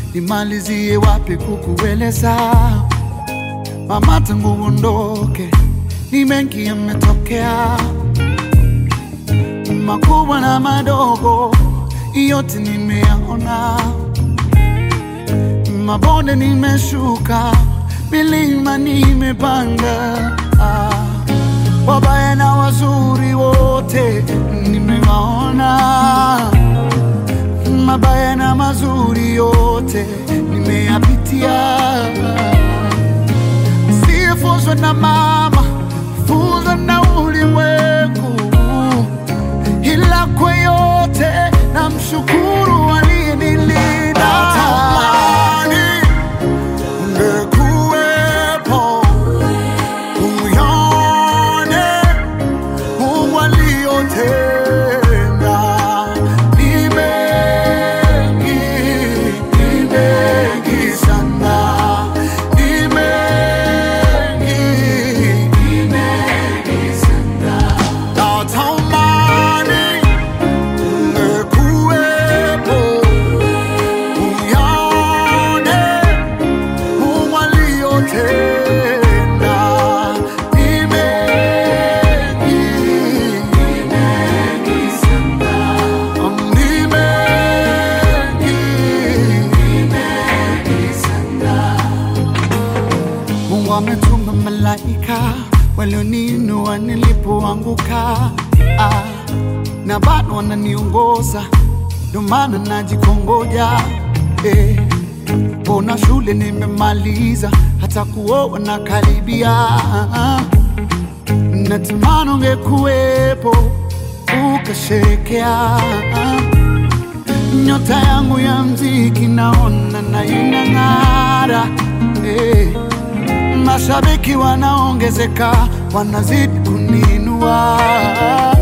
nimalizie wapi kukueleza mama, tangu uondoke ni mengi yametokea, makubwa na madogo, yote nimeyaona, mabonde nimeshuka, milima nimepanda, ah, wabaya na wazuri wote nimewaona mabaya na mazuri yote nimeyapitia. Sifunzwe na mama, funzwa na ulimwengu, ila kwa yote na mshukuru aliyenilinda. Natamani ungekuwepo uyaone Mungu aliyotenda ni mengi, ni mengi sana, ni mengi, ni mengi sana. Natamani ungekuwepo uyaone Mungu aliyotenda ni mengi, ni mengi sana, ni mengi, ni mengi sana. Mungu ametuma malaika walioninua nilipoanguka, ah, na bado wananiongoza, ndio maana najikongoja eh. Mbona shule nimemaliza, hata kuoa na karibia. Natamani ungekuwepo ukasherekea nyota yangu ya mziki, naona na inang'ara eh. Mashabiki wanaongezeka, wanazidi kuninua